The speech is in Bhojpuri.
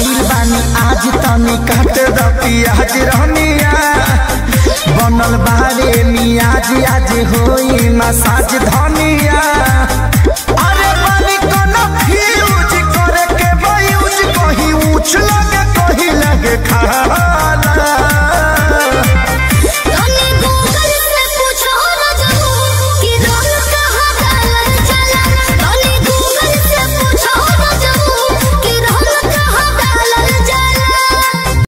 आइल बानी आज तनी काट द पियाज रहनिया बनल बारे मियाज आज होई मसाज धनिया